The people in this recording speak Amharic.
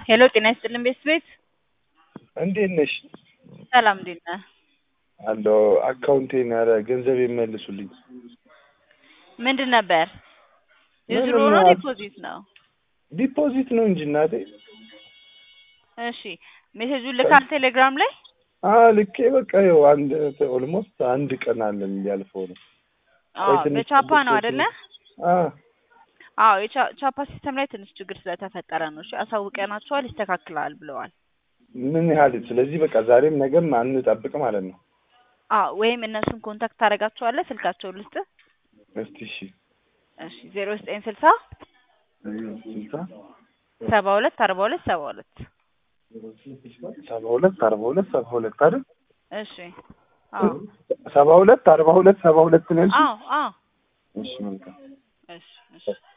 ሄሎ ጤና ይስጥልን ቤት ቤት እንዴት ነሽ? ሰላም እንዴት ነህ? አለሁ። አካውንቴን ኧረ ገንዘብ ይመልሱልኝ። ምንድን ነበር? የድሮ ምንም ነው አ- ዲፖዚት ነው? ዲፖዚት ነው እንጂ እናቴ። እሺ ሜሴጁን ልካል ቴሌግራም ላይ? አዎ ልኬ በቃ ይኸው አንድ ኦልሞስት አንድ ቀን አለን ሊያልፈው ነው። አዎ ቆይ ትንሽ በቻፓ ነው ጠብቄ አይደለ? አዎ አዎ የቻ- ቻፓ ሲስተም ላይ ትንሽ ችግር ስለተፈጠረ ነው። እሺ አሳውቀናቸዋል፣ ይስተካክላል ብለዋል። ምን ያህል ስለዚህ በቃ ዛሬም ነገም አንጠብቅ ማለት ነው። አዎ ወይም እነሱን ኮንታክት ታደርጋቸዋለህ፣ ስልካቸውን ልስጥህ። እስቲ እሺ እሺ ዜሮ ዘጠኝ ስልሳ ስልሳ ሰባ ሁለት አርባ ሁለት ሰባ ሁለት ሰባ ሁለት አርባ ሁለት ሰባ ሁለት አይደል? እሺ አዎ ሰባ ሁለት አርባ ሁለት ሰባ ሁለት ነው ያልሽኝ? አዎ አዎ እሺ መልካም እሺ እሺ